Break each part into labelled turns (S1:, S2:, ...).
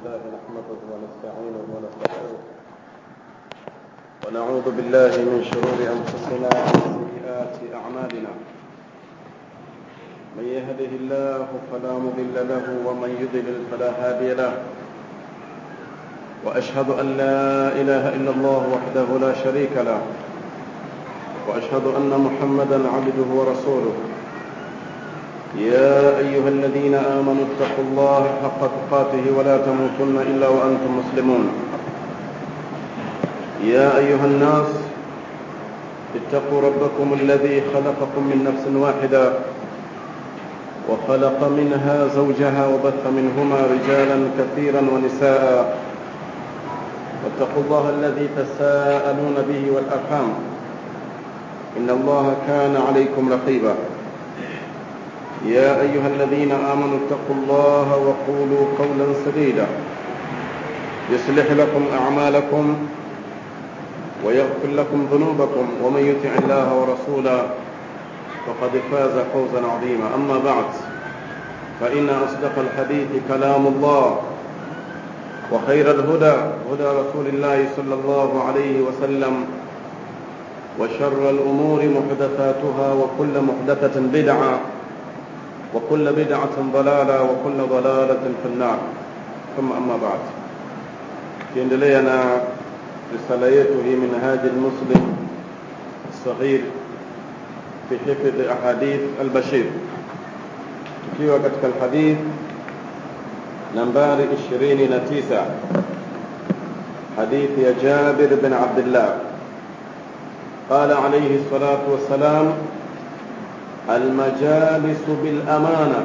S1: لله نحمده ونستعينه ونستغفره ونعوذ بالله من شرور أنفسنا وسيئات أعمالنا من يهده الله فلا مضل له ومن يضلل فلا هادي له وأشهد أن لا إله إلا الله وحده لا شريك له وأشهد أن محمدا عبده ورسوله يا أيها الذين آمنوا اتقوا الله حق تقاته ولا تموتن إلا وأنتم مسلمون يا أيها الناس اتقوا ربكم الذي خلقكم من نفس واحدة وخلق منها زوجها وبث منهما رجالا كثيرا ونساء واتقوا الله الذي تساءلون به والأرحام إن الله كان عليكم رقيبا يا أيها الذين آمنوا اتقوا الله وقولوا قولا سديدا يصلح لكم أعمالكم ويغفر لكم ذنوبكم ومن يطع الله ورسوله فقد فاز فوزا عظيما أما بعد فإن أصدق الحديث كلام الله وخير الهدى هدى رسول الله صلى الله عليه وسلم وشر الأمور محدثاتها وكل محدثة بدعة وكل بدعة ضلالة وكل ضلالة في النار ثم أما بعد kiendelea na risala yetu hii minhaji lmuslim saghir fi hifdhi ahadith albashir tukiwa katika alhadith nambari 29 hadithi ya jabir bin abdillah قال عليه الصلاة والسلام المجالس بالأمانة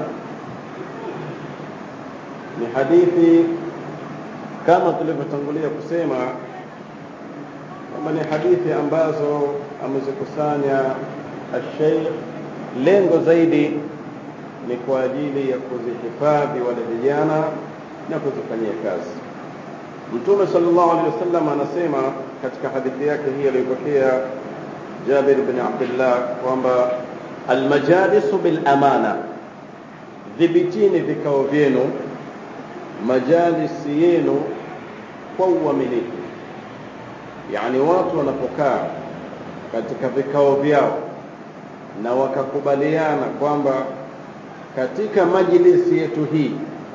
S1: ni hadithi kama tulivyotangulia kusema kwamba ni hadithi ambazo amezikusanya Sheikh, lengo zaidi ni kwa ajili ya kuzihifadhi wale vijana na kuzifanyia kazi. Mtume sallallahu alaihi wasallam anasema katika hadithi yake hii aliyopokea Jabir bin Abdullah kwamba almajalisu bil amana, dhibitini vikao vyenu, majalisi yenu kwa uaminifu. Yani watu wanapokaa katika vikao vyao na wakakubaliana kwamba katika majlisi yetu hii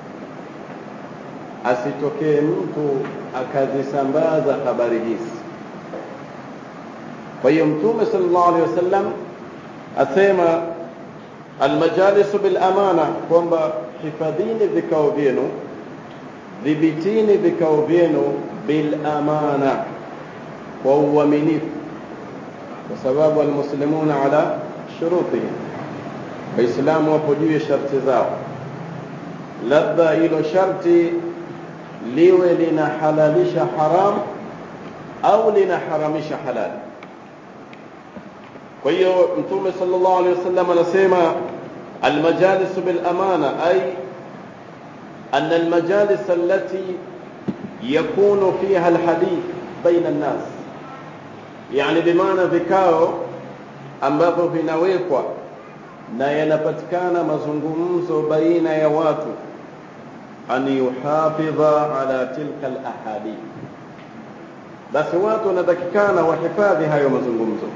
S1: asitokee mtu akazisambaza habari hizi. Kwa hiyo Mtume sallallahu alaihi wasallam asema almajalisu bil amana, kwamba hifadhini vikao vyenu, dhibitini vikao vyenu bil amana, kwa uaminifu, kwa sababu almuslimuna ala shurutihim, Waislamu wapo juu ya sharti zao, labda hilo sharti liwe linahalalisha haram au linaharamisha halali. Kwa hiyo Mtume sallallahu alaihi wasallam anasema almajalisu bil amana ay أن المجالس التي يكون فيها الحديث بين الناس يعني بمعنى vikao ambavyo vinawekwa na yanapatikana mazungumzo baina ya watu an yuhafidha ala tilka alahadith basi watu wanatakikana wahifadhi hayo mazungumzo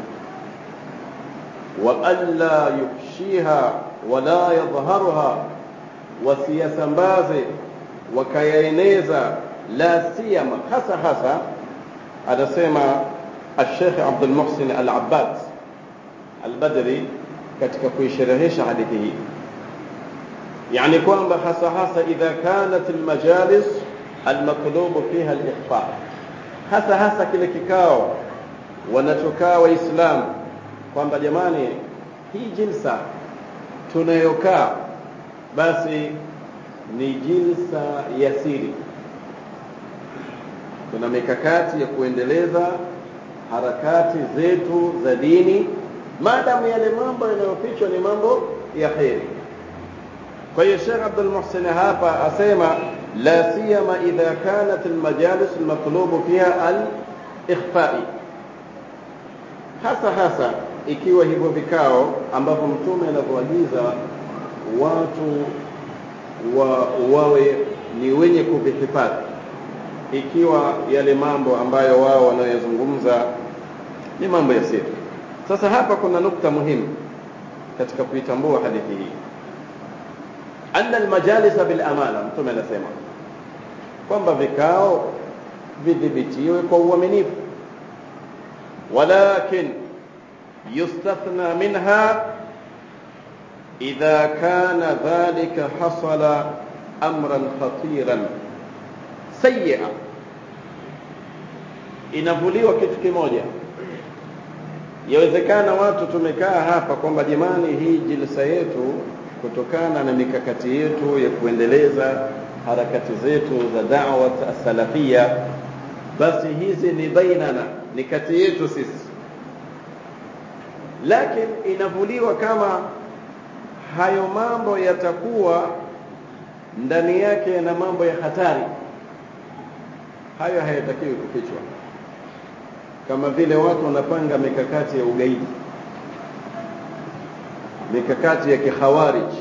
S1: wa alla yufshiha wala yadhharuha wasiyasambaze wakayaeneza la siyama hasa hasa anasema الشيخ عبد المحسن العباد البدري katika kuisherehesha hadithi hii yani kwamba hasa hasa idha kanat almajalis almatlubu fiha alikhfa hasa hasa kile kikao wanachokaa waislamu kwamba jamani hii jilsa tunayokaa basi ni jilsa ya siri. Tuna mikakati ya kuendeleza harakati zetu za dini, maadamu yale mambo yanayofichwa ni mambo ya kheri. Kwa hiyo Sheikh Abdul Muhsin hapa asema la siyama idha kanat almajalis almatlubu fiha al-ikhfa'i, hasa hasa ikiwa hivyo vikao ambavyo Mtume anavyoagiza watu wa, wawe ni wenye kuvihifadhi ikiwa yale mambo ambayo wao wanayozungumza ni mambo ya siri sasa hapa kuna nukta muhimu katika kuitambua hadithi hii anna almajalisa bil amana mtume anasema kwamba vikao vidhibitiwe kwa uaminifu walakin yustathna minha idha kana dhalika hasala amran khatiran sayia inavuliwa kitu kimoja yawezekana watu tumekaa hapa kwamba jamani hii jilsa yetu kutokana na mikakati yetu ya kuendeleza harakati zetu za da'wat as-salafia basi hizi ni bainana ni kati yetu sisi lakini inavuliwa kama hayo mambo yatakuwa ndani yake na mambo ya hatari hayo hayatakiwi kufichwa kama vile watu wanapanga mikakati ya ugaidi mikakati ya kikhawarij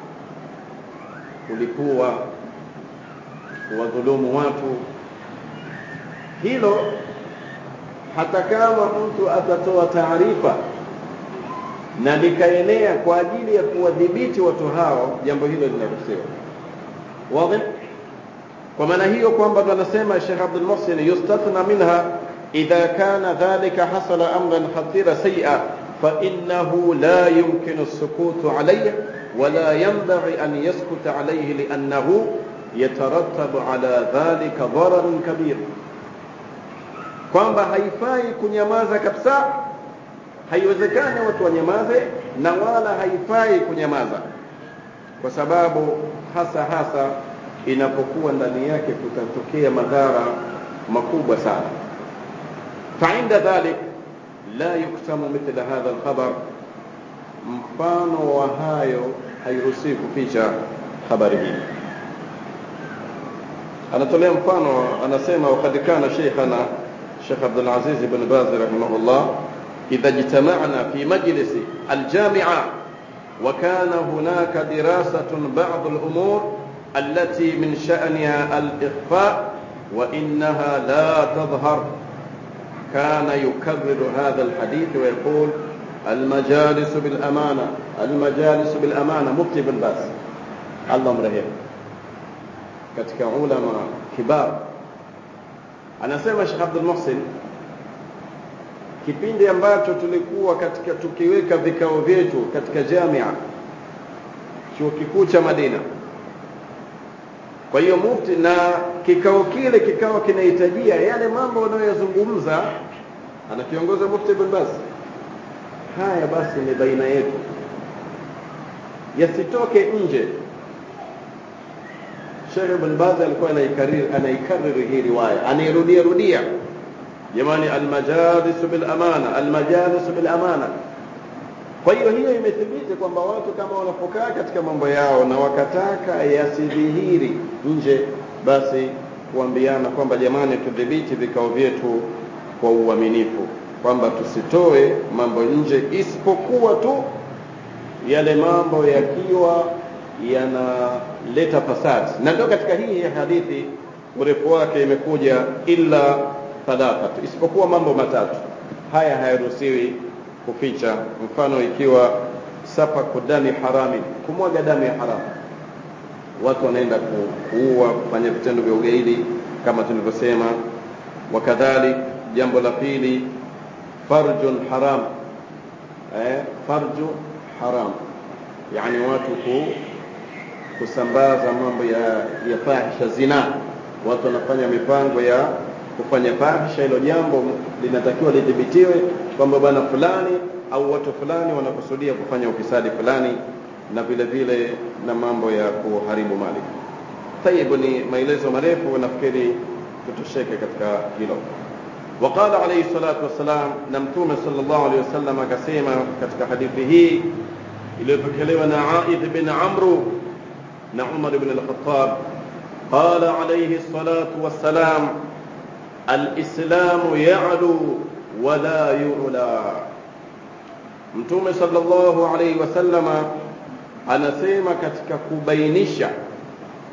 S1: kulikuwa kuwadhulumu watu hilo hata kama mtu atatoa taarifa na likaenea kwa ajili ya kuwadhibiti watu hao jambo hilo linaruhusiwa wazi kwa maana hiyo kwamba tunasema Sheikh Abdul Muhsin yustathna minha idha kana dhalika hasala amran khatira say'a fa innahu la yumkinu as-sukutu alayhi ولا ينبغي أن يسكت عليه لأنه يترتب على ذلك ضرر كبير kwamba haifai kunyamaza kabisa haiwezekani watu wanyamaze na wala haifai kunyamaza kwa sababu hasa hasa inapokuwa ndani yake kutatokea madhara makubwa sana fainda dhalik la yuktamu mithla hadha alkhabar mfano wa hayo hairuhusiwi kuficha habari hii anatolea mfano anasema wakad kana sheikhana Sheikh Abdul Aziz ibn Baz rahimahullah idha ijtama'na fi majlis al-jami'a wa kana hunaka dirasatun ba'd al-umur التي من شأنها الإخفاء وإنها لا تظهر كان يكرر هذا الحديث ويقول المجالس بالأمانة المجالس بالأمانة مفتي بن باز الله مرهب katika ulama kibar anasema Sheikh Abdul Muhsin kipindi ambacho tulikuwa katika tukiweka vikao vyetu katika jamia chuo kikuu cha Madina kwa hiyo mufti na kikao kile kikao kinahitajia yale mambo wanayozungumza anakiongoza mufti ibn Baz haya basi ni baina yetu yasitoke nje Sheikh Ibn Baz alikuwa anaikariri anaikariri hii riwaya anairudia rudia jamani almajalis bil amana almajalis bil amana kwa hiyo hiyo imethibiti kwamba watu kama wanapokaa katika mambo yao na wakataka yasidhihiri nje basi kuambiana kwamba jamani tudhibiti vikao vyetu kwa uaminifu kwamba tusitoe mambo nje isipokuwa tu yale mambo yakiwa yanaleta fasad na ndio katika hii hadithi urefu wake imekuja illa thalathatu isipokuwa mambo matatu haya hayaruhusiwi kuficha mfano ikiwa safaku dami harami kumwaga damu ya haramu watu wanaenda kuua kufanya vitendo vya ugaidi kama tulivyosema wakadhalik jambo la pili farjun haram eh, farju haram yani watu ku, kusambaza mambo ya, ya fahisha zina watu wanafanya mipango ya kufanya fahisha hilo jambo linatakiwa lidhibitiwe kwamba bwana fulani au watu fulani wanakusudia kufanya ufisadi fulani na vile vile na mambo ya kuharibu mali tayib ni maelezo marefu nafikiri tutosheke katika hilo وقال عليه الصلاة والسلام نمتوم صلى الله عليه وسلم كسيما katika hadithi hii iliyopokelewa na Aidh bin Amru na Umar ibn al-Khattab قال عليه الصلاة والسلام الإسلام يعلو ولا يعلى Mtume sallallahu alaihi wasallama anasema katika kubainisha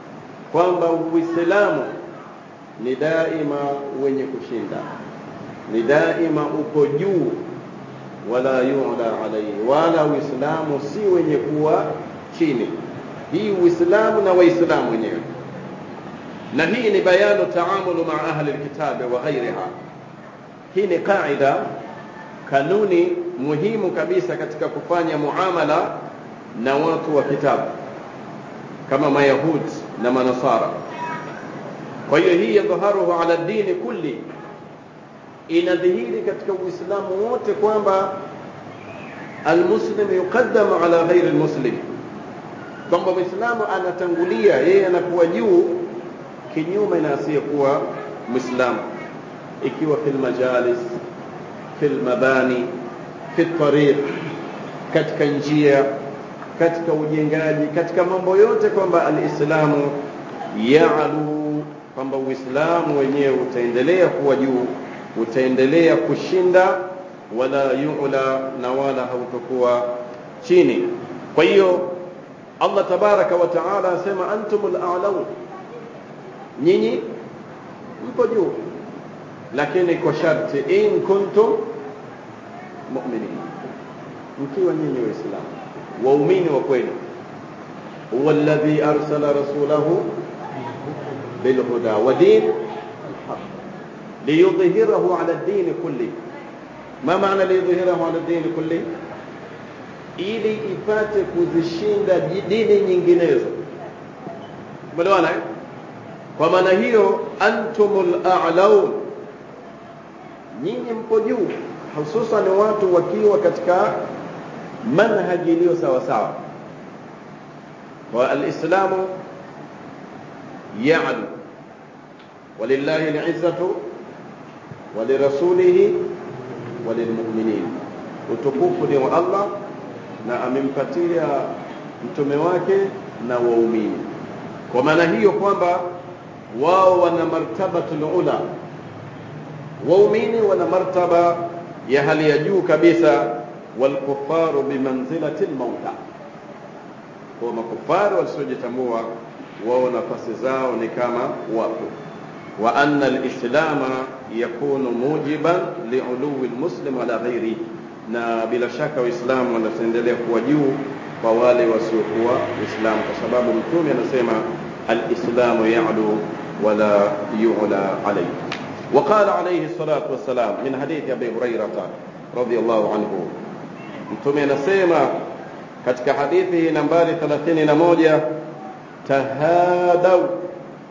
S1: kwamba uislamu ni daima wenye kushinda ni daima uko juu wala yu'la alayhi wala uislamu si wenye kuwa chini hii uislamu na waislamu wenyewe na hii ni bayanu taamulu maa ahli alkitabi wa ghairiha hii ni qaida kanuni muhimu kabisa katika kufanya muamala na watu wa kitabu kama mayahudi na manasara kwa hiyo hii yadhaharuhu ala dini kulli inadhihiri katika uislamu wote kwamba almuslim yuqaddamu ala ghairi almuslim kwamba mwislamu anatangulia yeye anakuwa juu kinyume na asiyekuwa mwislamu ikiwa fil majalis fil mabani fi tariq katika njia katika ujengaji katika mambo yote kwamba alislamu yaalu kwamba uislamu wenyewe utaendelea kuwa juu utaendelea kushinda wala yu'la na wala hautokuwa chini kwa hiyo Allah tabaraka wa taala asema antumul a'laun nyinyi mpo juu lakini kwa sharti in kuntum mu'minin mkiwa nyinyi waislamu waumini wa kweli huwa alladhi arsala rasulahu bilhuda wa din alhaq liyudhhirahu ala ad-din kulli ma maana liyudhhirahu ala ad-din kulli ili ipate kuzishinda dini nyinginezo umeelewana eh? kwa maana hiyo antumul a'laun nyinyi mpo juu hususan watu wakiwa katika manhaji iliyo sawa sawa wa alislamu ya'lu walillahi al'izzatu walirasulihi walilmu'minin utukufu ni wa Allah na amempatia mtume wake na waumini kwa maana hiyo kwamba wao wana martabatul ula waumini wana martaba ya hali ya juu kabisa walkufaru bimanzilati lmauta kwa makufaru wasiojitambua wao nafasi zao ni kama wapo wa anna alislama yakunu mujiban liului lmuslim ala ghairi na bila shaka waislamu wanaendelea kuwa juu kwa wale wasiokuwa waislamu kwa sababu mtume anasema alislamu yalu ولا يعلى عليه وقال عليه الصلاة والسلام من حديث أبي هريرة رضي الله عنه mtume anasema katika hadithi nambari 31 tahadau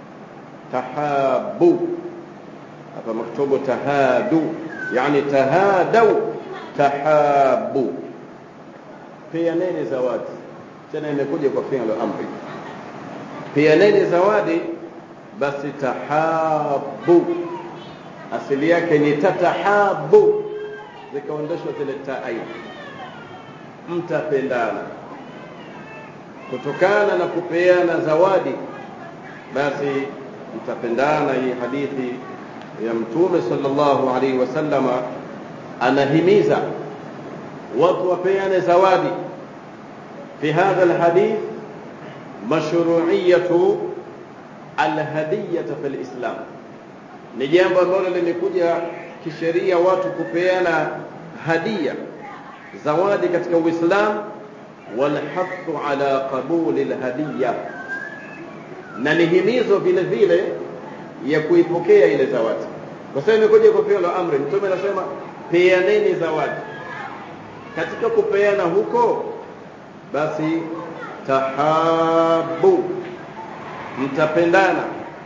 S1: tahabu hapa maktubu tahadu yani tahadau tahabu peaneni zawadi tena imekuja kwa fi'l amri peaneni zawadi basi tahabu asili yake ni tatahabu zikaondeshwa zile taai mtapendana kutokana na kupeana zawadi basi mtapendana hii hadithi ya mtume sallallahu alaihi wasallama anahimiza watu wapeane zawadi fi hadha alhadith mashru'iyatu alhadiyata fil islam ni jambo ambalo limekuja kisheria watu kupeana hadia zawadi katika uislamu walhathu ala qabuli lhadiya na ni himizo vile vile ya kuipokea ile zawadi kwa sababu imekuja kwa fi'l amri mtume anasema peaneni zawadi katika kupeana huko basi tahabu mtapendana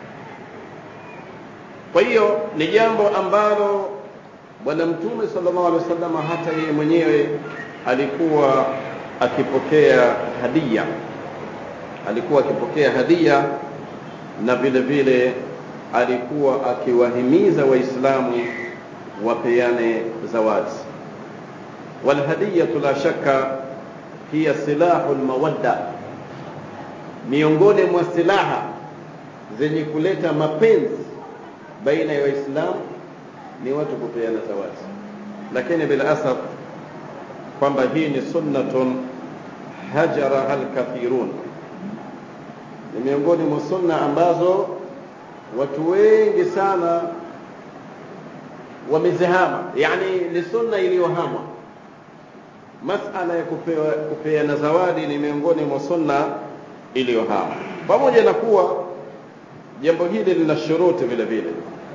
S1: kwa hiyo ni jambo ambalo bwana mtume sallallahu alaihi wasallam hata yeye mwenyewe alikuwa akipokea hadia alikuwa akipokea hadia na vile vile alikuwa akiwahimiza waislamu wapeane zawadi walhadiyatu la shakka hiya silahu lmawadda miongoni mwa silaha zenye kuleta mapenzi baina ya waislamu ni watu kupeana zawadi lakini bila asaf kwamba hii ni sunnatun hajaraha alkathirun ni miongoni mwa sunna ambazo watu wengi sana wamezihama yani ni sunna iliyohamwa masala ya kupewa kupeana zawadi ni miongoni mwa sunna iliyohama pamoja na kuwa jambo hili lina shuruti vile vile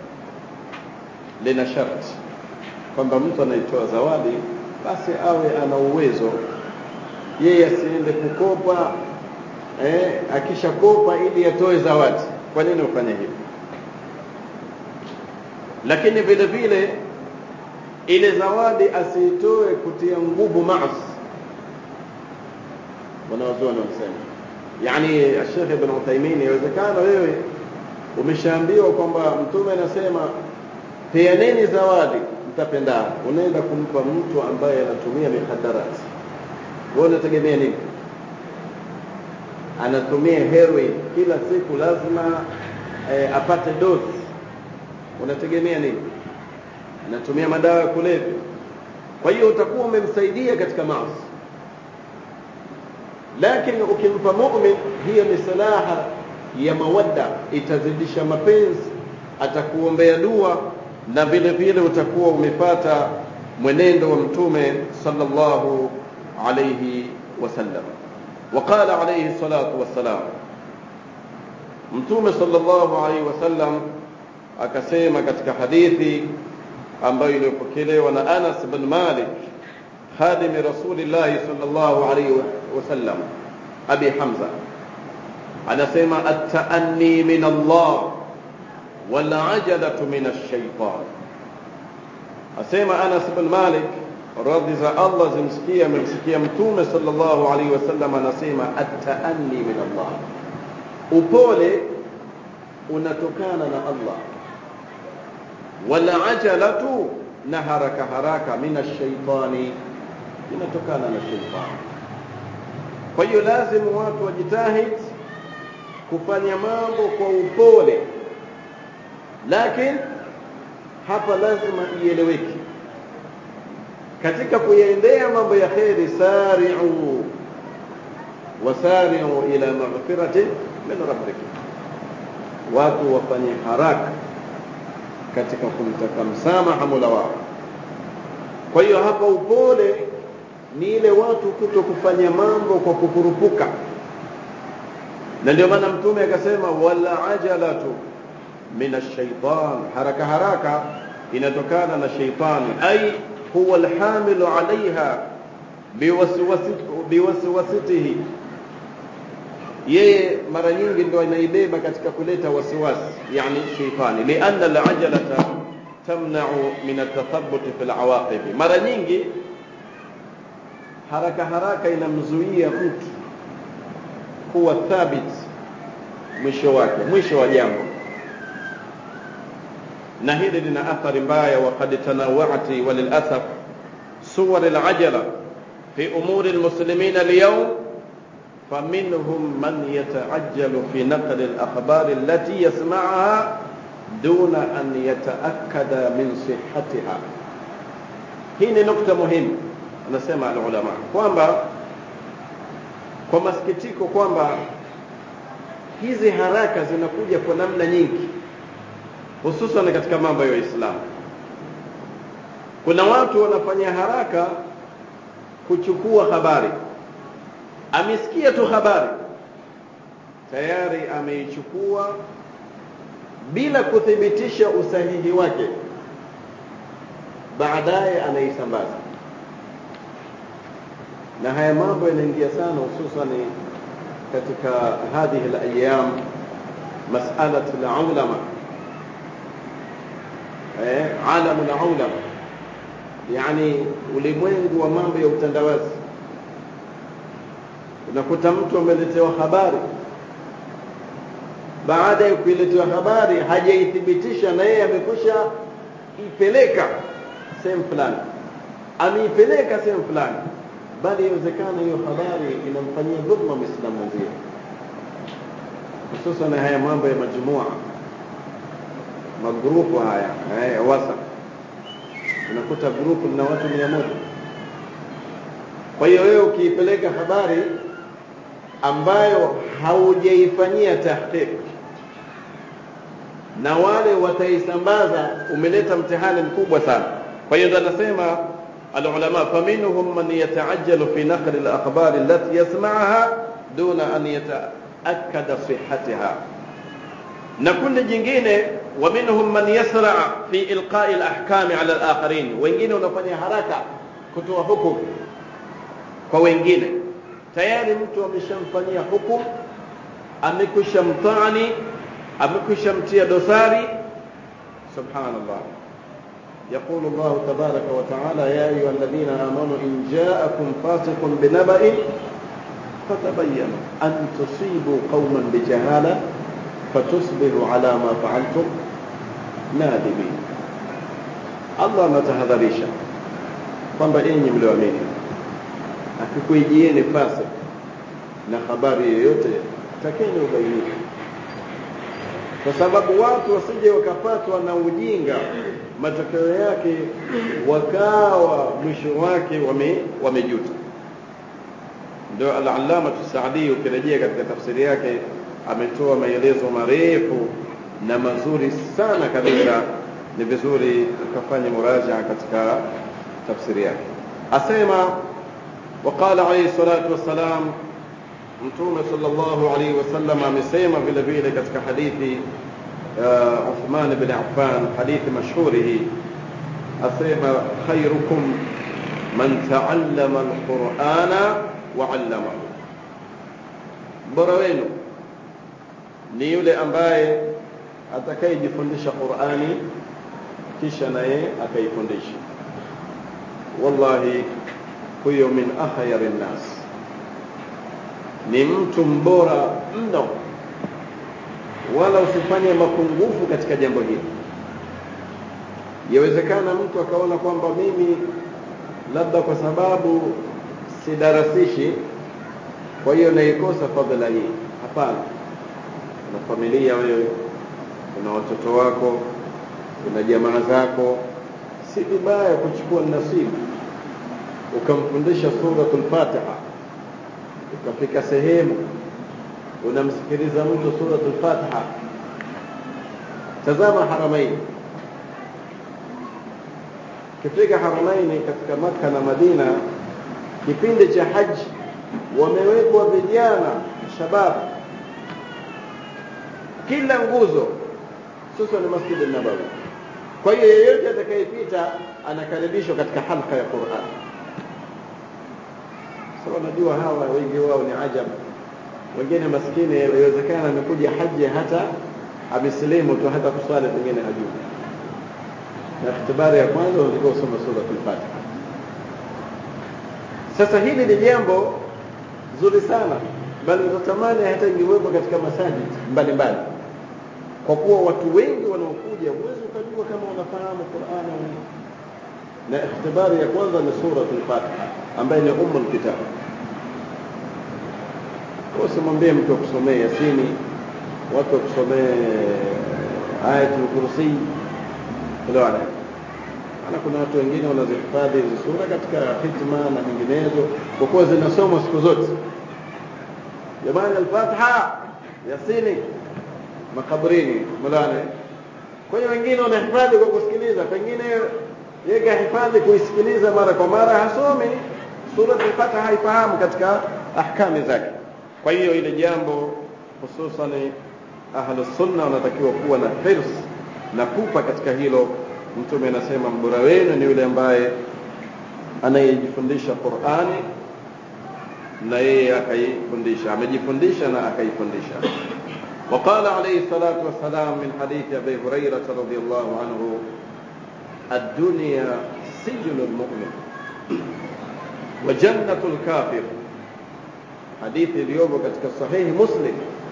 S1: lina sharti kwamba mtu anaitoa zawadi basi awe ana uwezo yeye asiende kukopa eh, akishakopa ili atoe zawadi kwa nini ufanye hivyo lakini vile vile ile zawadi asiitoe kutia nguvu maasi wanawazuoni wanasema yani Sheikh Ibn Uthaymeen inawezekana wewe umeshaambiwa kwamba mtume anasema peaneni zawadi mtapendana unaenda kumpa mtu ambaye anatumia mihadarati wewe unategemea nini anatumia heroin kila siku lazima eh, apate dozi unategemea nini anatumia madawa ya kulevya kwa hiyo utakuwa umemsaidia katika maasi lakini ukimpa mu'min hiyo ni silaha ya mawadda itazidisha mapenzi atakuombea dua na vile vile utakuwa umepata mwenendo wa mtume sallallahu alayhi wasallam وقال عليه الصلاة والسلام mtume sallallahu alaihi wasallam akasema katika hadithi ambayo iliyopokelewa na Anas bin Malik خادم رسول الله صلى الله عليه وسلم أبي حمزة أنا سيما التأني من الله والعجلة من الشيطان أسيما أنس بن مالك رضي الله زمسكية ممسكية متومة صلى الله عليه وسلم أنا سيما التأني من الله upole unatokana na Allah wala ajalatu na haraka haraka mina shaitani inatokana na shaitani kwa hiyo lazima watu wajitahid kufanya mambo kwa upole lakini hapa lazima ieleweke katika kuyaendea mambo ya kheri sari'u wasari'u ila maghfirati min rabbikum watu wafanye haraka katika kumtaka msamaha Mola wao kwa hiyo hapa upole ni ile watu kuto kufanya mambo kwa kukurupuka na ndio maana mtume akasema wala ajalatu min ash-shaytan haraka haraka inatokana na shaitani ay huwa alhamilu alaiha biwaswasitihi yeye mara nyingi ndo anaibeba katika kuleta wasiwasi yani shaitani lianna alajalata tamna'u min atathabbut fi alawaqib mara nyingi haraka haraka inamzuia mtu kuwa thabit mwisho wake mwisho wa jambo na hili lina athari mbaya waqad tanawati walilasaf suwar alajala fi umuri almuslimina alyawm فمنهم من يتعجل في نقل الأخبار التي يسمعها دون أن يتأكد من صحتها hii nukta muhimu anasema alulama kwamba kwa masikitiko kwamba hizi haraka zinakuja kwa namna nyingi hususan katika mambo ya Uislamu kuna watu wanafanya haraka kuchukua habari amesikia tu habari tayari ameichukua bila kuthibitisha usahihi wake baadaye anaisambaza na haya mambo yanaingia sana hususan katika hadhihi alayam mas'alat al-ulama eh alam al-ulama yani ulimwengu wa mambo ya utandawazi unakuta mtu ameletewa habari baada ya kuiletewa habari hajaithibitisha na yeye amekwisha ipeleka sehemu fulani ameipeleka sehemu fulani bali inawezekana hiyo habari inamfanyia dhulma muislamu mwenzie hususan haya mambo ya majumua magrupu haya haya wasa unakuta grupu lina watu mia moja kwa hiyo wewe ukiipeleka habari ambayo haujaifanyia tahqiq na wale wataisambaza umeleta mtihani mkubwa sana kwa hiyo ndo anasema alulama faminhum man yataajjalu fi naqli alakhbar allati yasma'aha duna an yataakkada sihhatiha na kundi jingine wa minhum man yasra fi ilqa'i alahkam ala alakharin wengine unafanya haraka kutoa hukumu kwa wengine tayari mtu ameshamfanyia hukumu amekwisha mtani amekwisha mtia dosari subhanallah يقول الله تبارك وتعالى يا أيها الذين آمنوا إن جاءكم فاسق بنبأ فتبينوا أن تصيبوا قوما بجهالة فتصبحوا على ما فعلتم نادمين الله anatahadharisha kwamba enyi mlioamini akikuijieni fasik na habari yoyote takeni ubainifu kwa sababu watu wasije wakapatwa na ujinga matokeo yake wakawa mwisho wake wame, wamejuta ndio al-allama Saadi ukirejea katika tafsiri yake ametoa maelezo marefu na mazuri sana kabisa ni vizuri ukafanya muraja katika tafsiri yake asema وقال عليه الصلاة والسلام mtume sallallahu alaihi wasallam amesema vile vile katika hadithi uh, Uthman bin Affan hadithi mashhuri hii asema khairukum man taallama alqur'ana wa 'allamahu bora wenu ni yule ambaye atakayejifundisha Qur'ani kisha naye akaifundisha wallahi huyo min ahyari nnas ni mtu mbora mno wala usifanye mapungufu katika jambo hili yawezekana mtu akaona kwamba mimi labda kwa sababu sidarasishi kwa hiyo naikosa fadhila hii hapana una familia wewe una watoto wako una jamaa zako si vibaya kuchukua nasibu ukamfundisha suratul fatiha ukafika sehemu unamsikiliza mtu suratul fatiha tazama haramaini kifika haramaini katika maka na madina kipindi cha haji wamewekwa vijana shabab kila nguzo hususan masjid nabawi kwa hiyo yeyote atakayepita anakaribishwa katika halqa ya Qur'an sasa unajua hawa wengi wao ni ajabu wengine maskini inawezekana amekuja haji hata amesilimu tu hata kuswali pengine hajui na ikhtibari ya kwanza unatakiwa usome sura al-Fatiha sasa hili ni jambo zuri sana bali utatamani hata ingewekwa katika masajid mbalimbali kwa kuwa watu wengi wanaokuja huwezi ukajua kama unafahamu Qur'an au na ikhtibari ya kwanza ni sura al-Fatiha ambaye ni ummul kitab usimwambie mtu akusomee Yasini watu wakusomee ayatul kursi unaona ana kuna watu wengine wanazihifadhi hizi sura katika hitma na nyinginezo kwa kuwa zinasomwa siku zote jamani al-Fatiha Yasini makaburini mulane kwa hiyo wengine wanahifadhi kwa kusikiliza pengine yeye hifadhi kuisikiliza mara kwa mara hasomi sura al-Fatiha haifahamu katika ahkami zake kwa hiyo ile jambo hususan ahlus sunna wanatakiwa kuwa na hirs na pupa katika hilo mtume anasema mbora wenu ni yule ambaye anayejifundisha Qur'ani na yeye akaifundisha amejifundisha na akaifundisha وقال عليه الصلاة والسلام من حديث أبي هريرة رضي الله عنه الدنيا سجن المؤمن وجنة الكافر حديث اليوم katika sahihi Muslim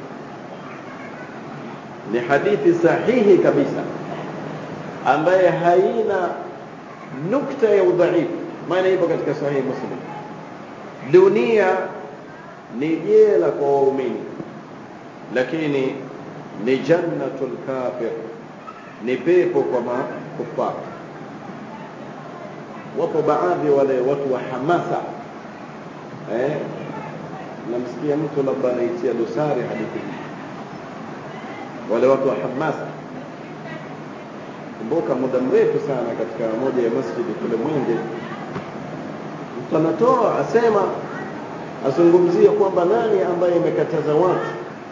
S1: ni hadithi sahihi kabisa ambaye haina nukta ya udhaifu maana ipo katika sahihi Muslim dunia ni jela kwa waumini lakini ni jannatul kafir ni pepo kwa makufar wapo baadhi wale watu wa hamasa eh namsikia mtu labda anaitia dosari hadithi hii wale watu wa hamasa kumbuka muda mrefu sana katika moja ya masjidi kule mwenge mtu anatoa asema azungumzie kwamba nani ambaye imekataza watu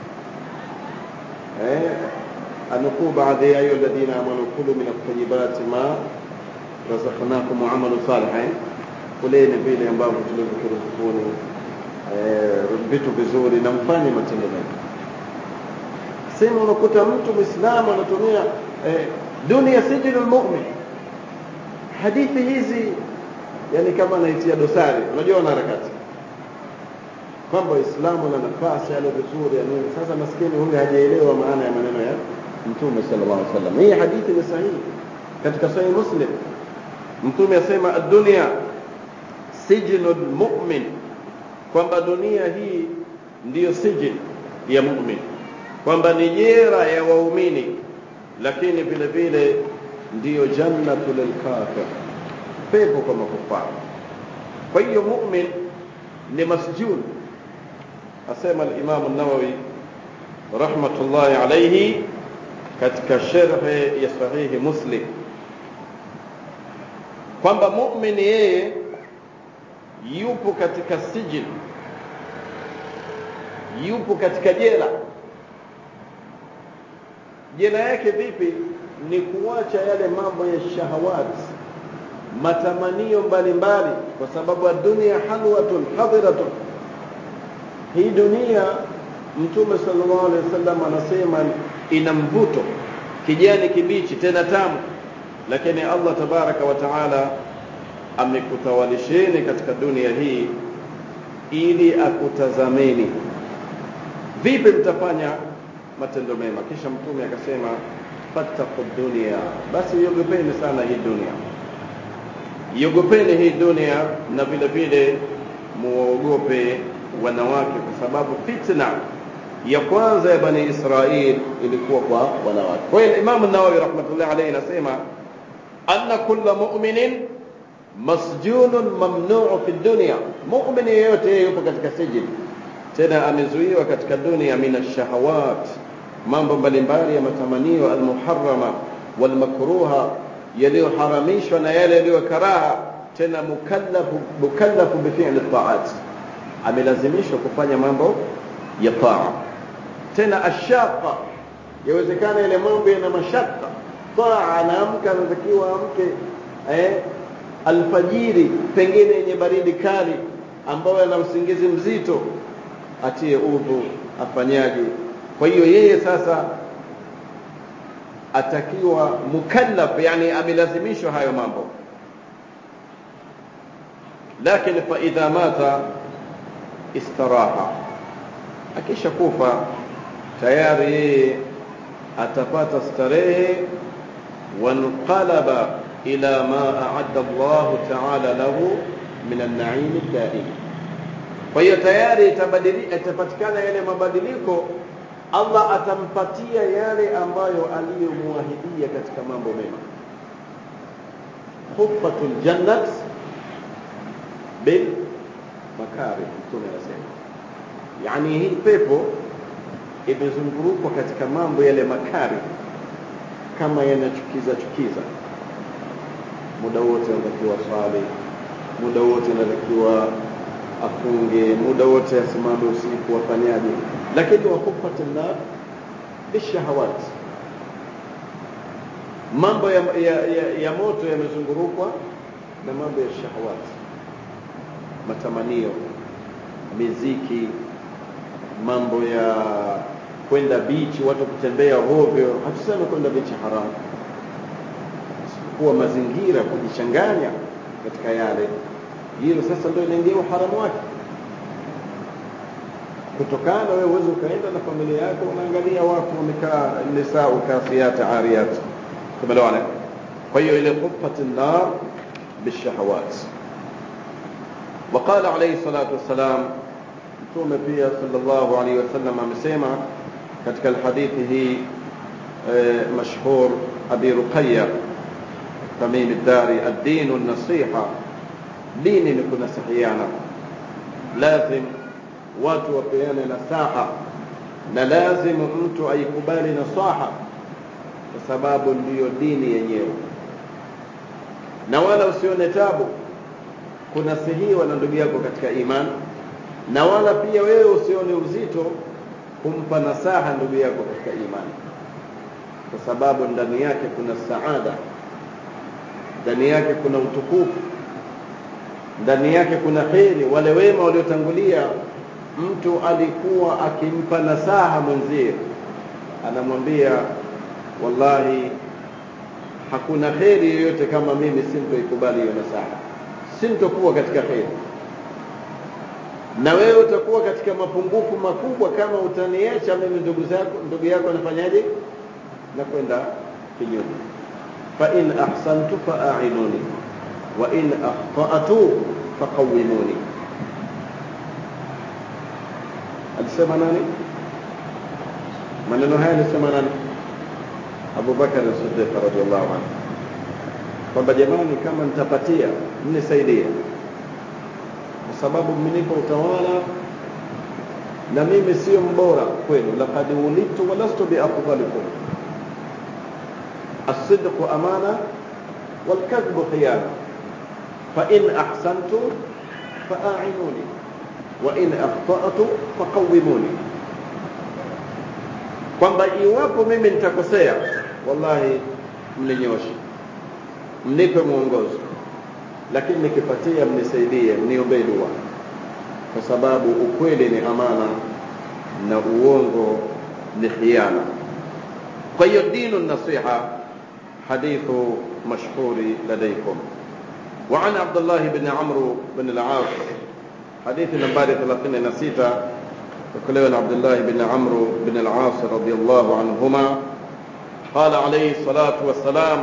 S1: eh, anukuu baadhi ya ayu alladhina amanu kulu min at-tayyibati ma razaqnakum wa amalu salih eh? kuleni vile ambavyo tulivyokuruzukuni eh, vitu vizuri na mfanye matendo mema sema unakuta mtu mwislamu anatumia eh, dunia sijinu lmumin hadithi hizi yani kama anaitia dosari unajua wana harakati kwamba waislamu na nafasi yale vizuri ya nini sasa maskini huyu hajaelewa maana ya maneno ya mtume sallallahu alaihi wasallam hii hadithi ni sahihi katika sahih muslim mtume asema ad-dunya sijnul mu'min kwamba dunia hii ndiyo sijin ya mu'min kwamba ni jera ya waumini lakini vile vile ndiyo jannatu lilkafir pepo kwa makufara kwa hiyo mu'min ni masjun asema al-Imam an-Nawawi rahmatullahi alayhi katika sharhi ya sahihi Muslim kwamba mu'min yeye yupo katika sijin yupo katika jela jela yake vipi ni kuacha yale mambo ya shahawat matamanio mbalimbali kwa sababu dunia halwatun hadiratun hii dunia mtume sallallahu alaihi wasallam anasema ina mvuto kijani kibichi tena tamu lakini Allah tabaraka wa taala amekutawalisheni katika dunia hii ili akutazameni vipi mtafanya matendo mema kisha mtume akasema fattaqu dunia basi iogopeni sana hii dunia iogopeni hii dunia na vile vile muogope wanawake kwa sababu fitna ya kwanza ya bani Israil ilikuwa kwa wanawake. Kwa hiyo Imam an-Nawawi rahmatullahi alayhi anasema anna kulla mu'minin masjunun mamnu'u fi dunya, mu'min yeyote yupo katika sijini, tena amezuiwa katika dunia min ash-shahawat, mambo mbalimbali ya matamanio almuharrama walmakruha, yaliyoharamishwa na yale yaliyokaraha, tena mukallafu mukallafu bifi'li at-ta'at amelazimishwa kufanya mambo ya taa tena ashaqa yawezekana ile mambo yana mashaka taa anaamka anatakiwa amke eh, alfajiri pengine yenye baridi kali ambayo ana usingizi mzito atie udhu afanyaje kwa hiyo yeye sasa atakiwa mukallaf yani amelazimishwa hayo mambo lakini fa idha mata istaraha akisha kufa tayari yeye atapata starehe wanqalaba ila ma a'adda Allah ta'ala lahu min an-na'im daim kwa hiyo tayari itabadilika itapatikana yale mabadiliko Allah atampatia yale ambayo aliyomwahidia katika mambo mema khuffatul jannat bil makari mtume anasema yani hii pepo imezungurukwa katika mambo yale makari kama yanachukiza chukiza muda wote anatakiwa swali muda wote anatakiwa afunge muda wote asimame usiku afanyaje lakini wakufati nar bishahawat mambo ya, ya, ya, ya moto yamezungurukwa na mambo ya shahawat matamanio miziki mambo ya kwenda bichi watu kutembea hovyo hatusemi kwenda bichi haramu kuwa mazingira kujichanganya katika yale hilo sasa ndio inaingia uharamu wake kutokana wewe uweze ukaenda na familia yako unaangalia watu wamekaa nisau kasiyat ariyat tumeelewana kwa hiyo ile khufat an-nar bishahawat وقال عليه الصلاة والسلام mtume pia sallallahu alaihi wasallam amesema katika hadithi hii mashhur abi ruqayya tamim ad-dari ad-din an-nasiha dini ni kunasihiana lazim watu wapeane nasaha na lazimu mtu aikubali nasaha kwa sababu ndiyo dini yenyewe na wala usione tabu kunasihiwa na ndugu yako katika imani na wala pia wewe usione uzito kumpa nasaha ndugu yako katika imani kwa sababu ndani yake kuna saada ndani yake kuna utukufu ndani yake kuna kheri wale wema waliotangulia mtu alikuwa akimpa nasaha mwenzie anamwambia wallahi hakuna kheri yoyote kama mimi sintoikubali hiyo nasaha sintokuwa katika kheri na wewe utakuwa katika mapungufu makubwa kama utaniacha mimi ndugu zako ndugu yako anafanyaje na kwenda kinyume fa in ahsantu fa a'inuni wa in akhta'tu faqawwimuni alisema nani maneno haya alisema nani Abu Bakar as-Siddiq radhiyallahu anhu kwamba jamani kama nitapatia mnisaidie kwa sababu mmenipa utawala na mimi sio mbora kwenu laqad ulitu wa lastu biafdalikum الصدق أمانة والكذب خيانة فإن أحسنت فأعينوني وإن أخطأت فقوموني kwamba iwapo mimi nitakosea wallahi mninyoshe mnipe mwongozo lakini nikipatia mnisaidie mniombee dua kwa sababu ukweli ni amana na uongo ni khiana kwa hiyo dinu nasiha hadithu mashhuri ladaykum وعن عبد الله بن عمرو بن العاص حديث نمبر 36 وكلنا عبد الله بن عمرو بن العاص رضي الله عنهما قال عليه الصلاة والسلام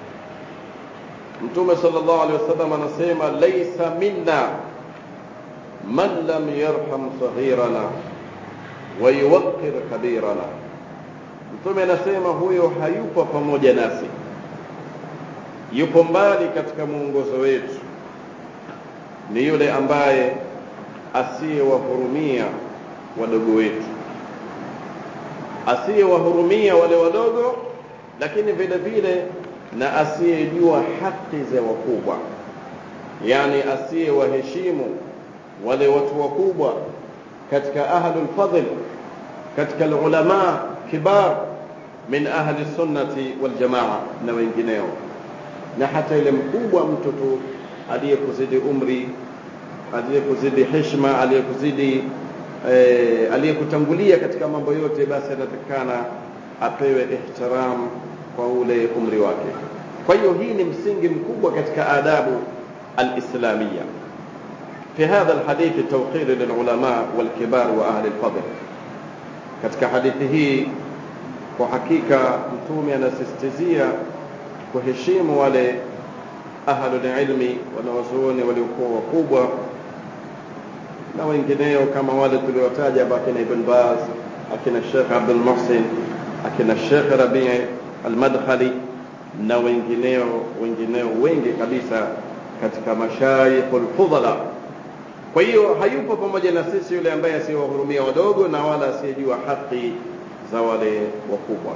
S1: Mtume sallallahu alaihi wasallam anasema laisa minna man lam yarham saghirana wa yuwaqqir kabirana. Mtume anasema huyo hayupo pamoja nasi, yupo mbali katika mwongozo wetu, ni yule ambaye asiyewahurumia wadogo wetu, asiyewahurumia wale wadogo, lakini vile vile na asiyejua haki za wakubwa, yani asiyewaheshimu wale watu wakubwa katika ahlul fadl, katika ulama kibar min ahli sunnati wal jamaa na wengineo, na hata ile mkubwa mtu tu aliyekuzidi umri, aliyekuzidi heshima, aliyekuzidi eh, aliyekutangulia katika mambo yote, basi anatakikana apewe ihtiram kwa ule umri wake. Kwa hiyo hii ni msingi mkubwa katika adabu alislamia. في هذا الحديث توقير للعلماء والكبار وأهل الفضل katika hadithi hii kwa hakika mtume anasisitizia kuheshimu wale ahlul ilmi wanawazuoni waliokuwa wakubwa na wengineo kama wale tuliowataja hapa akina Ibn Baz akina Sheikh Abdul Muhsin akina Sheikh Rabi Al-Madkhali na wengineo wengineo wengi kabisa katika mashayikhul fudhala kwa hiyo hayupo pamoja na sisi yule ambaye asiyewahurumia wadogo na wala asiyejua haki za wale wakubwa.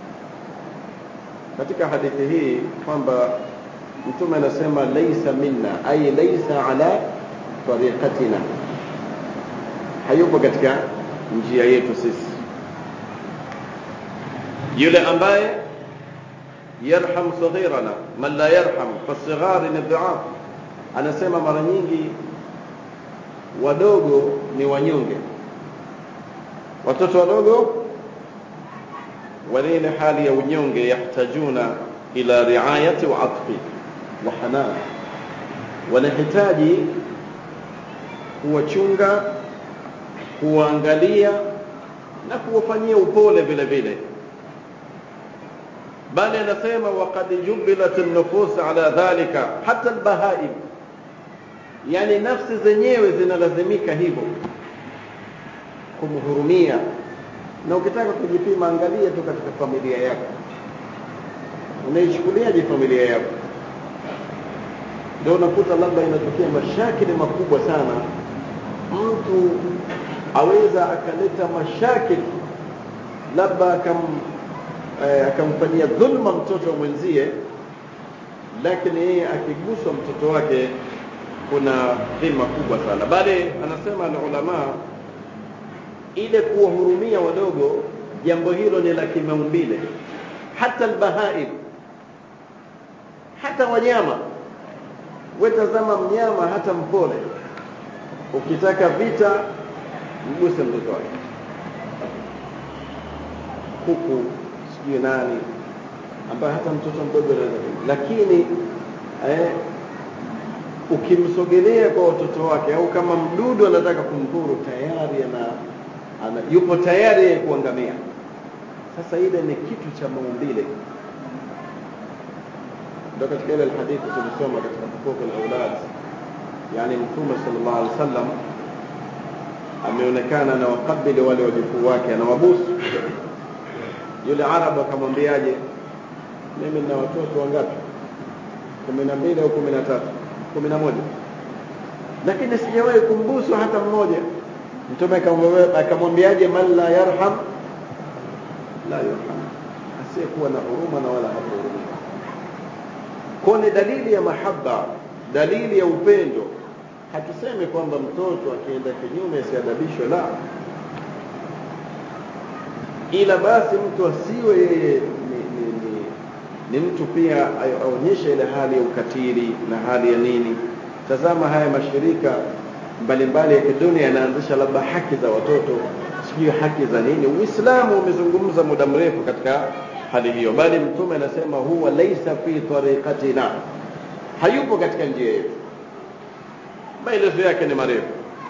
S1: Katika hadithi hii kwamba Mtume anasema laisa minna, ay laisa ala tariqatina, hayupo katika njia yetu sisi. Yule ambaye yarham saghirana, man la yarham fasighari ni dhuaf, anasema mara nyingi wadogo ni wanyonge watoto wadogo wana ile hali ya unyonge yahtajuna ila riayati wa atfi wa hanan wanahitaji kuwachunga kuwaangalia na kuwafanyia upole vile vile bali anasema waqad jubilat an-nufus ala dhalika hata al-bahaim yani nafsi zenyewe zinalazimika hivyo kumhurumia na ukitaka kujipima angalia tu katika familia yako unaichukuliaje familia yako ndio unakuta labda inatokea mashakili makubwa sana mtu aweza akaleta mashakil labda akam eh, akamfanyia dhulma mtoto mwenzie lakini yeye akiguswa mtoto wake kuna dhima kubwa sana bali anasema alulamaa ile kuwahurumia wadogo jambo hilo ni la kimaumbile hata albahaim hata wanyama wetazama mnyama hata mpole ukitaka vita mguse mtoto wake kuku sijui nani ambaye hata mtoto mdogo anaweza lakini eh, ukimsogelea kwa watoto wake au kama mdudu anataka kumdhuru tayari ana, ana yupo tayari yeye kuangamia sasa ile ni kitu cha maumbile ndio katika ile hadithi tulisoma katika hukuku al-aulad yani mtume sallallahu alaihi wasallam ameonekana na wakabili wale wajukuu wake anawabusu yule arabu akamwambiaje mimi nina watoto wangapi kumi na mbili au kumi na tatu kumi na moja lakini sijawahi kumbusu hata mmoja mtume akamwambiaje man la yarham la yurham asiyekuwa na huruma na wala hatahurumiwa kwa ni dalili ya mahaba dalili ya upendo hatusemi kwamba mtoto akienda kinyume asiadabishwe la ila basi mtu asiwe yeye ni, ni, ni, ni mtu pia aonyeshe ile hali ya ukatili na hali ya nini tazama haya mashirika mbalimbali ya kidunia yanaanzisha labda haki za watoto sijui haki za nini uislamu umezungumza muda mrefu katika hali hiyo bali mtume anasema huwa laisa fi tariqatina hayupo katika njia yetu maelezo yake ni marefu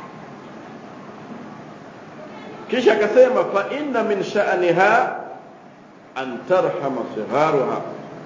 S1: kisha akasema fa inna min sha'niha an tarhama sigharuha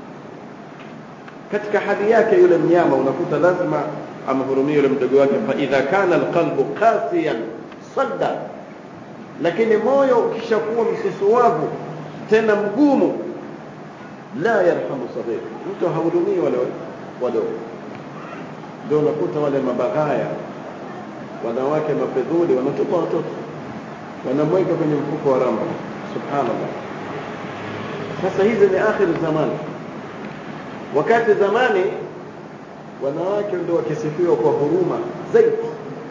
S1: katika hali yake yule mnyama unakuta lazima amhurumie yule mdogo wake fa idha kana alqalbu qasiyan sadda lakini moyo ukishakuwa msusuwavu tena mgumu la yarhamu saghir mtu hahurumii wale wadogo ndio unakuta wale mabaghaya wanawake mapedhuli wanatupa watoto wanamweka kwenye mfuko wa ramba subhanallah sasa hizi ni akhir zamani wakati zamani wanawake ndio wakisifiwa kwa huruma zaidi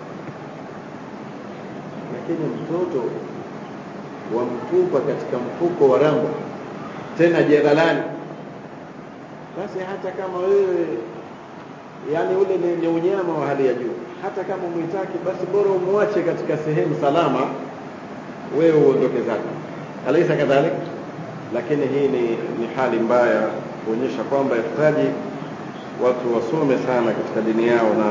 S1: lakini mtoto wamtupa katika mfuko wa rambo tena jeralani basi hata kama wewe yani ule ni, ni unyama wa hali ya juu hata kama mwitaki basi bora umwache katika sehemu salama wewe uondoke zako alaisa kadhalik lakini hii ni, ni hali mbaya kuonyesha kwamba yahitaji watu wasome sana katika dini yao na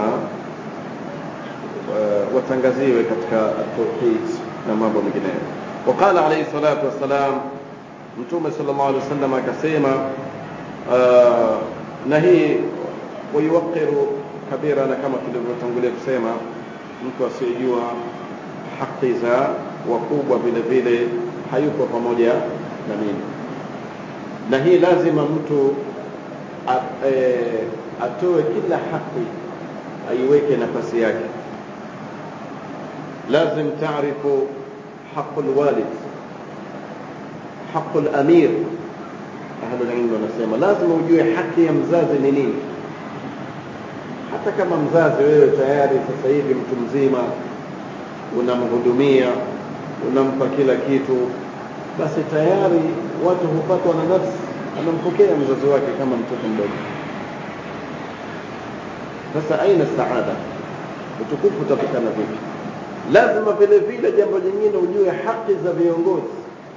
S1: uh, watangaziwe katika tauhid na mambo mengineyo وقال عليه الصلاة والسلام mtume sallallahu alaihi wasallam akasema uh, na hii wayuwaqiru kabira na kama tulivyotangulia kusema mtu asiyejua haki za wakubwa vile vile hayuko pamoja na mimi na hii lazima mtu a, e, atoe kila haki aiweke nafasi yake lazim taarifu haqu lwalid haqu lamir ahlulilmu wanasema lazima ujue haki ya mzazi ni nini hata kama mzazi wewe tayari sasa hivi mtu mzima unamhudumia unampa kila kitu basi tayari watu hupatwa na nafsi anampokea mzazi wake kama mtoto mdogo sasa aina saada utukufu utapatikana vipi lazima vile vile jambo lingine ujue haki za viongozi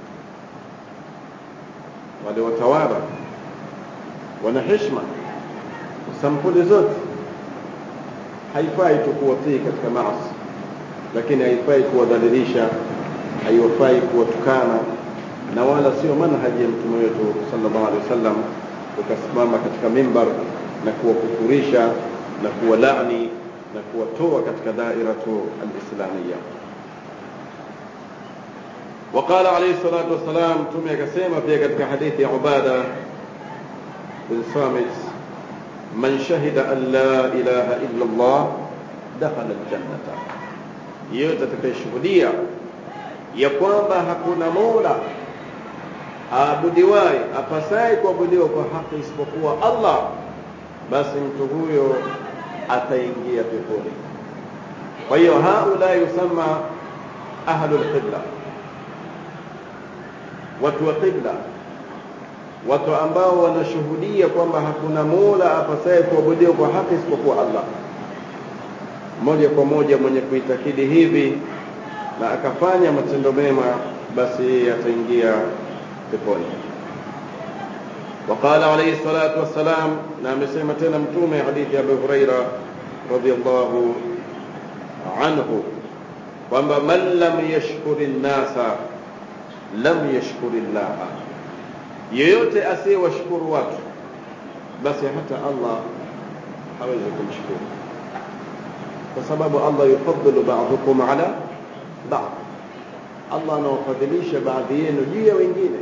S1: wale watawala wana heshima sampuli zote haifai tu kuwatii katika maasi lakini haifai kuwadhalilisha haifai kuwatukana na wala sio manhaji ya mtume wetu sallallahu alaihi wasallam ukasimama katika mimbar na kuwakufurisha na kuwalani na kuwatoa katika dairatu alislamia وقال عليه الصلاة والسلام تمي كسيما في كتك حديث عبادة بن صامت من شهد أن لا إله إلا الله دخل الجنة yeyote atakayeshuhudia ya kwamba hakuna mola aabudiwaye apasaye kuabudiwa kwa haki isipokuwa Allah basi mtu huyo ataingia peponi kwa hiyo haula yusamma ahlu lqibla watu wa qibla watu ambao wanashuhudia kwamba hakuna mola apasaye kuabudiwa kwa haki isipokuwa Allah moja kwa moja mwenye kuitakidi hivi na akafanya matendo mema basi yeye ataingia peponi وقال عليه الصلاة والسلام نعم سيما تنا متومة حديث أبي هريرة رضي الله عنه وما من لم يشكر الناس لم يشكر الله yeyote asiyewashukuru watu basi hata Allah hawezi kumshukuru kwa sababu Allah yufaddilu ba'dukum ala ba'd Allah anawafadhilisha baadhi yenu juu ya wengine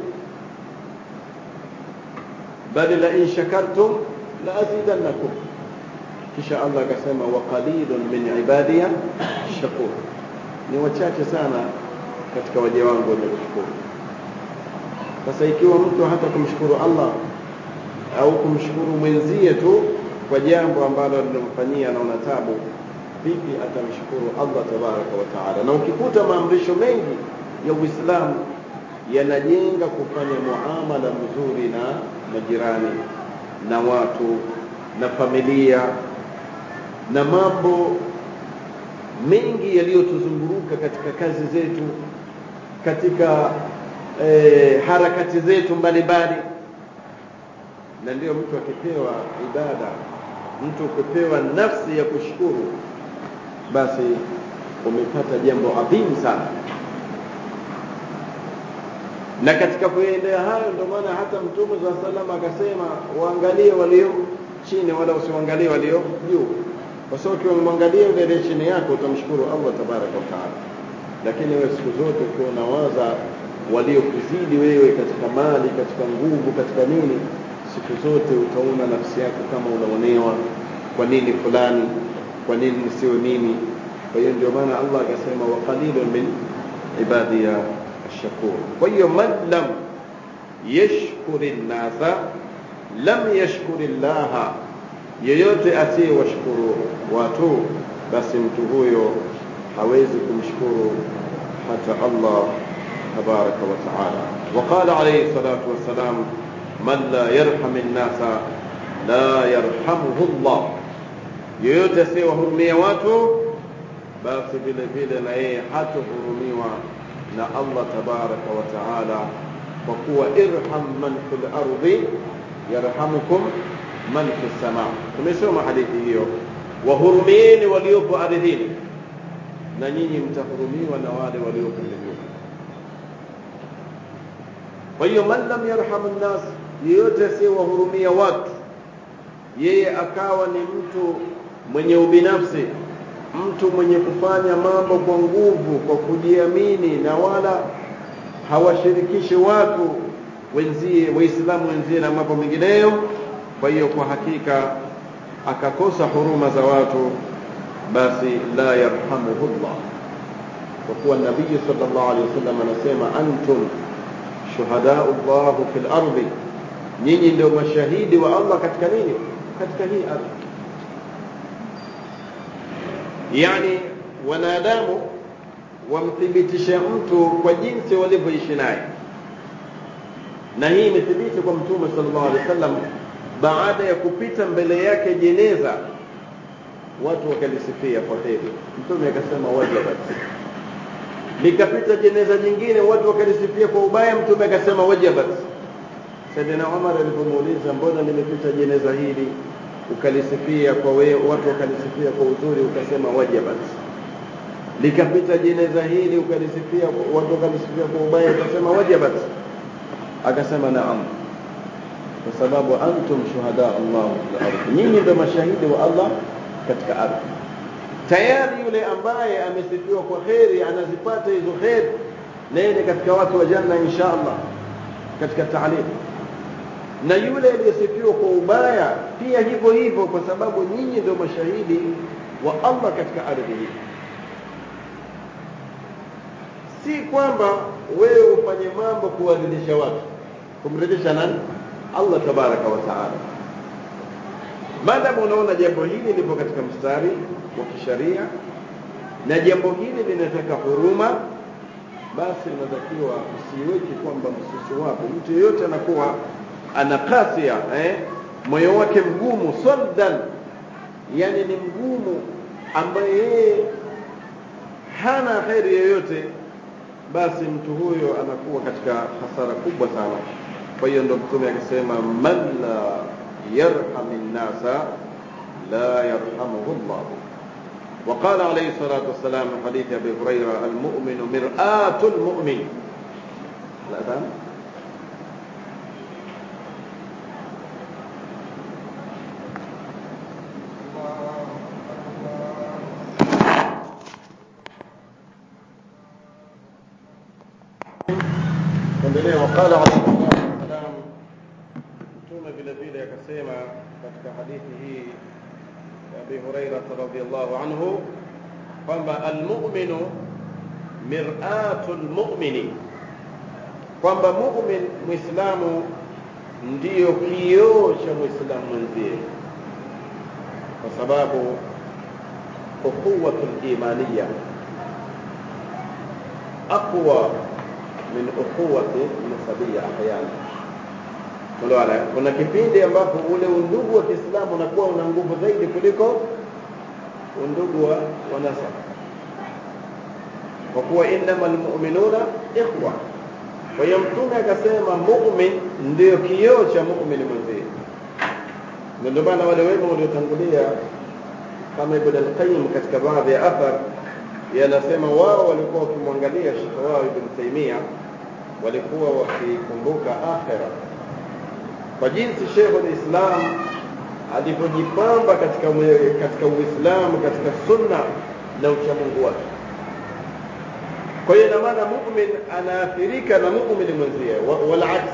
S1: bali la in shakartum la azidannakum kisha Allah akasema wa qalilun min ibadiya shakur ni wachache sana katika waja wangu wenye kushukuru sasa ikiwa mtu hata kumshukuru Allah au kumshukuru mwenzie tu kwa jambo ambalo lilimfanyia anaona tabu vipi atamshukuru Allah tabaraka wa taala na ukikuta maamrisho mengi ya Uislamu yanajenga kufanya muamala mzuri na majirani na watu na familia na mambo mengi yaliyotuzunguruka katika kazi zetu katika e, harakati zetu mbalimbali na ndio mtu akipewa ibada mtu ukipewa nafsi ya kushukuru basi umepata jambo adhimu sana na katika kuendea hayo ndio maana hata mtume za salama akasema waangalie walio chini wala usiwaangalie walio juu kwa sababu ukimwangalia yule aliye chini yako utamshukuru Allah tabaraka wa taala lakini wewe siku zote ukiwa unawaza waliokuzidi wewe katika mali katika nguvu katika nini siku zote utaona nafsi yako kama unaonewa kwa nini fulani kwa nini nisiwe mimi kwa hiyo ndio maana Allah akasema wa qalilun min ibadiya الشكور وهي من لم يشكر الناس لم يشكر الله yeyote asiyewashukuru watu basi mtu huyo hawezi kumshukuru hata Allah tabaraka wa taala وقال عليه الصلاة والسلام من لا يرحم الناس لا يرحمه الله yeyote asiyewahurumia watu basi vile vile na yeye hatohurumiwa na Allah tabaraka wa taala kwa kuwa irham man fil ardi yarhamukum man fis sama tumesoma hadithi hiyo wahurumieni waliopo ardhini na nyinyi mtahurumiwa na wale waliopo mbinguni kwa hiyo man lam yarham nnas yeyote asiyewahurumia watu yeye akawa ni mtu mwenye ubinafsi mtu mwenye kufanya mambo kwa nguvu kwa kujiamini na wala hawashirikishi watu wenzie waislamu wenzie na mambo mengineyo kwa hiyo kwa hakika akakosa huruma za watu basi la yarhamuhullah kwa kuwa nabii sallallahu alaihi wasallam anasema antum shuhadau llah fil ardi nyinyi ndio mashahidi wa Allah katika nini katika hii ardhi yani wanadamu wamthibitishe mtu kwa jinsi walivyoishi naye na hii imethibiti kwa mtume sallallahu alaihi wasallam baada ya kupita mbele yake jeneza watu wakalisifia kwa heri mtume akasema wajabat likapita jeneza jingine watu wakalisifia kwa ubaya mtume akasema wajabat Saidina Umar alipomuuliza mbona limepita jeneza hili ukalisifia kwa we, watu wakalisifia kwa uzuri ukasema wajabat likapita jeneza hili ukalisifia watu wakalisifia kwa ubaya ukasema wajabat akasema naam kwa sababu antum shuhada Allah fil ardh nyinyi ndio mashahidi wa Allah katika ardhi tayari yule ambaye amesifiwa kwa kheri anazipata hizo kheri nene katika watu wa janna insha Allah katika taalim na yule aliyesifiwa kwa ubaya pia hivyo hivyo kwa sababu nyinyi ndio mashahidi wa Allah katika ardhi hii si kwamba wewe ufanye mambo kuwaridhisha watu kumridhisha nani allah tabaraka wa taala maadamu unaona jambo hili lipo katika mstari wa kisharia na jambo hili linataka huruma basi unatakiwa usiweke kwamba msusu wako mtu yeyote anakuwa ana kasia eh? moyo wake mgumu saddan yani ni mgumu ambaye yeye hana kheri yoyote basi mtu huyo anakuwa katika hasara kubwa sana kwa hiyo ndo mtume akisema man la yarham nnasa la yarhamuhu llahu وقال عليه الصلاة والسلام في حديث أبي هريرة المؤمن مرآة المؤمن الأذان endelea وقال عليه الصلاة والسلام mtume vile vile akasema katika hadithi hii أبي هريرة رضي الله عنه kwamba almuminu miratu lmumini kwamba mumin mwislamu ndiyo kioo cha mwislamu mwenzie kwa sababu ukhuwatu limaniya aqwa min ukhuwati nasabia ahyana Unaona, kuna kipindi ambapo ule undugu wa Kiislamu unakuwa una nguvu zaidi kuliko undugu wa, wa nasaba, kwa kuwa innamal mu'minuna ikhwa. Kwa hiyo Mtume akasema mu'min ndio kioo cha mu'min mwenzie, na ndio maana wale wema waliotangulia kama Ibn al-Qayyim katika baadhi ya athar yanasema wao walikuwa wakimwangalia shekhe wao Ibn Taymiyyah, walikuwa wakikumbuka akhira kwa jinsi Sheikhul Islam alivyojipamba katika katika Uislamu katika sunna na uchamungu wake. Kwa hiyo ina maana mu'min anaathirika na mu'min mwenzie, wal aks.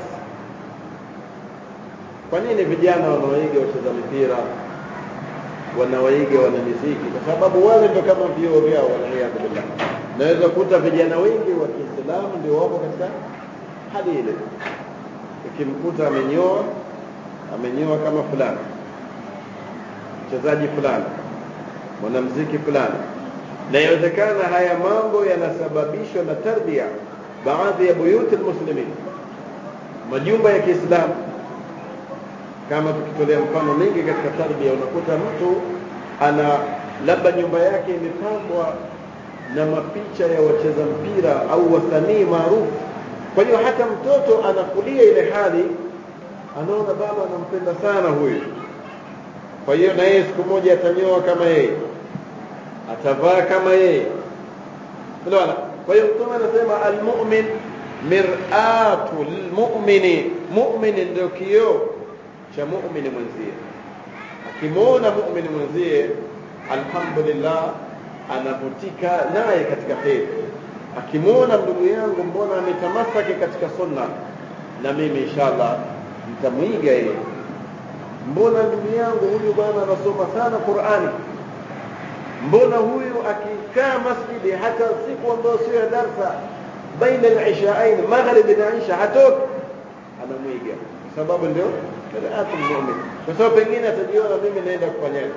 S1: Kwa nini vijana wanawaiga wacheza mipira, wanawaiga wana miziki? Kwa sababu wale ndio kama vioo vyao, waliyadhu billah. Naweza kuta vijana wengi wa Kiislamu ndio wapo katika hali ile ukimkuta amenyoa amenyoa kama fulani mchezaji fulani mwanamziki fulani na inawezekana haya mambo yanasababishwa na tarbia baadhi ya buyuti lmuslimin majumba ya kiislamu kama tukitolea mfano mingi katika tarbia unakuta mtu ana labda nyumba yake imepambwa na mapicha ya wacheza mpira au wasanii maarufu kwa hiyo hata mtoto anakulia ile hali anaona baba anampenda sana huyu kwa hiyo na yeye siku moja atanyoa kama yeye atavaa kama yeye unaona kwa hiyo mtume anasema almu'min mir'atu lilmu'mini mu'min ndio kioo cha mu'mini mwenzie akimwona mu'mini mwenzie alhamdulillah anavutika naye katika kheri akimwona ndugu yangu mbona ametamasaki katika sunna na mimi inshallah nitamwiga yeye mbona ndugu yangu huyu bwana anasoma sana qurani mbona huyu akikaa masjidi hata siku ambayo sio ya darsa baina al-ishaain maghrib na isha hatoki anamwiga kwa sababu ndio miraatul mu'min kwa sababu pengine atajiona mimi naenda kufanyaje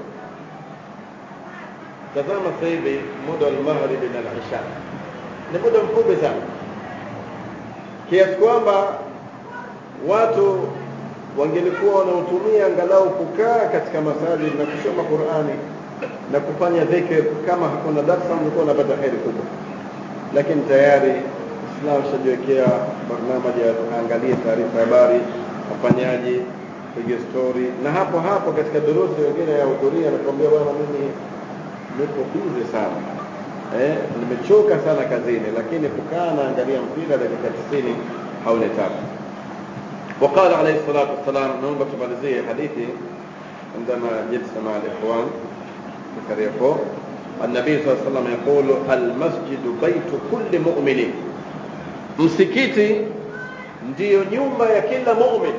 S1: tazama sasa hivi muda wa maghrib na al-isha ni muda mfupi sana kiasi kwamba watu wangelikuwa wanautumia angalau kukaa katika masajid na kusoma Qur'ani na kufanya dhikr kama hakuna darsa mlikuwa unapata heri kubwa lakini tayari Islam shajiwekea barnamaji ya angalie taarifa habari wafanyaji piga story na hapo hapo katika durusi wengine ya hudhuria nakwambia bwana mimi niko busy sana eh, nimechoka sana kazini lakini kukaa naangalia mpira dakika 90 haunitaka وقال عليه الصلاة والسلام نوبة تماليزية حديثي عندما جلس مع الإخوان في كريكو النبي صلى الله عليه وسلم يقول المسجد بيت كل مؤمن msikiti ndiyo nyumba ya kila mumin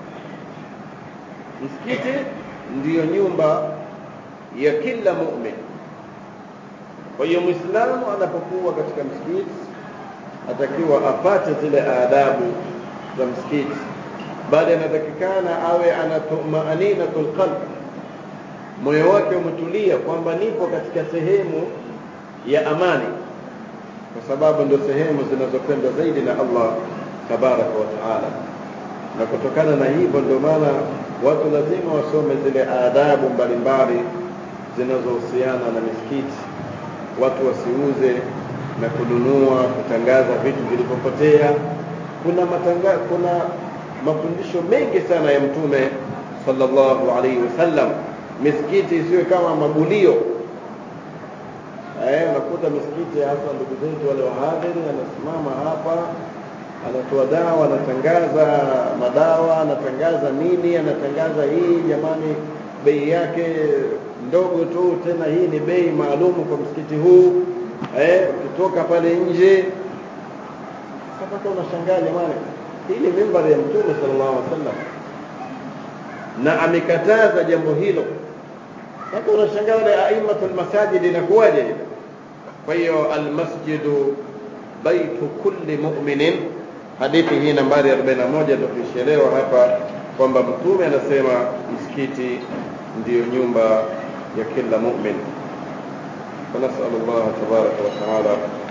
S1: msikiti ndiyo nyumba ya kila mumin kwa hiyo mwislamu anapokuwa katika msikiti atakiwa apate zile adabu za msikiti bali anatakikana awe ana tumaninatul qalb moyo wake umetulia kwamba nipo katika sehemu ya amani kwa sababu ndio sehemu zinazopendwa zaidi na Allah tabaraka wa taala na kutokana na hivyo ndio maana watu lazima wasome zile adabu mbalimbali zinazohusiana na misikiti watu wasiuze na kununua kutangaza vitu vilivyopotea kuna matanga, kuna mafundisho mengi sana ya mtume sallallahu alaihi wasallam misikiti isiwe kama magulio eh, unakuta misikiti hasa ndugu zetu wale wahadhiri anasimama hapa anatoa dawa anatangaza madawa anatangaza nini anatangaza hii jamani bei yake ndogo tu tena hii ni bei maalumu kwa msikiti huu eh, ukitoka pale nje mpaka unashangaa jamani hii ni mimbari ya mtume sallallahu alaihi wasallam na amekataza jambo hilo sasa unashangaa wale aimatul masajid inakuwaje ile kwa hiyo almasjidu baitu kulli mu'minin hadithi hii nambari 41 ndio tuishelewa hapa kwamba mtume anasema msikiti ndiyo nyumba ya kila mu'min فنسأل الله تبارك وتعالى